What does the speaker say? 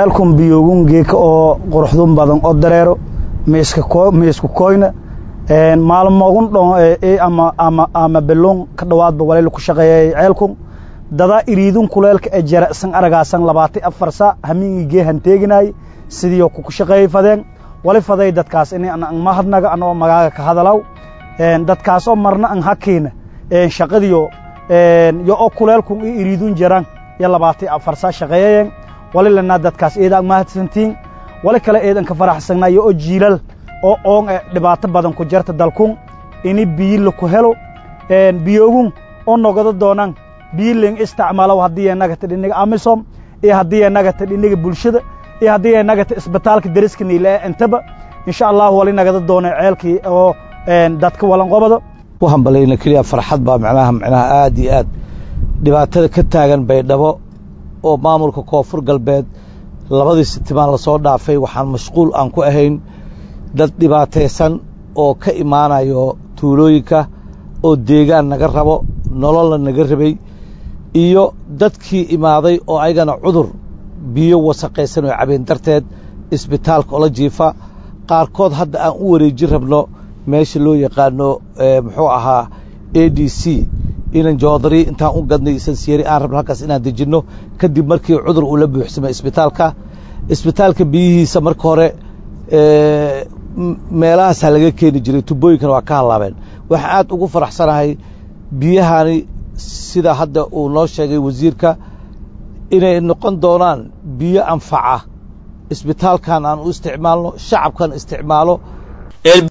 ceelkun biyoogun geeka oo quruxdun badan oo dareero miisku koyna maalmogun dhon ama ama ama beluun ka dhowaadba walay ku shaqeeyay ceelkun dadaa iriidun kuleelka ee jara san aragaasan labaati afar sa hamiingii geehan teeginaay sidiioo kuku shaqeeyey fadeen wali faday dadkaas ini an mahadnaga anoo magaaga ka hadalaw dadkaasoo marna an hakiina shaqadiyo yo oo kuleelkun i iriidun jaran yo labaati afar sa shaqeeyayeen wali lanaa dadkaas eeda an mahadsantiin wali kale eedan ka faraxsannaa yo oo jiilal oo oon e dhibaato badan ku jarta dalkun ini biyi laku helo biyoogun oo nogado doonaan biyi ling isticmaalow haddii ay nagata dhiniga amisom iyo haddii ay nagata dhiniga bulshada iyo haddii ay nagata isbitaalka deriska niile intaba insha allahu wali nagada doona ceelkii oo dadka walanqobada u hambalayna keliya farxad baa macnaha macnaha aad iyo aad dhibaatada ka taagan baydhabo oo maamulka koonfur galbeed labadii sitimaan lasoo dhaafay waxaan mashquul aan ku ahayn dad dhibaataysan oo ka imaanayo tuulooyinka oo deegaan naga rabo nololna naga rabay iyo dadkii imaaday oo ayagana cudur biyo wasaqaysan oo cabeen darteed isbitaalka ola jiifa qaarkood hadda aan u wareejin rabno meesha loo yaqaano muxuu ahaa a d c inan joodari intaan u gadnay sansiyeeri aan rabno halkaas inaan dejinno kadib markii cudur uu la buuxsamay isbitaalka isbitaalka biyihiisa marka hore meelahaasaa laga keeni jiray tubooyinkana waa ka hallaabeen waxaan aad ugu faraxsanahay biyahani sida hadda uu noo sheegay wasiirka inay noqon doonaan biyo anfaca isbitaalkan aan u isticmaalno shacabkan isticmaalo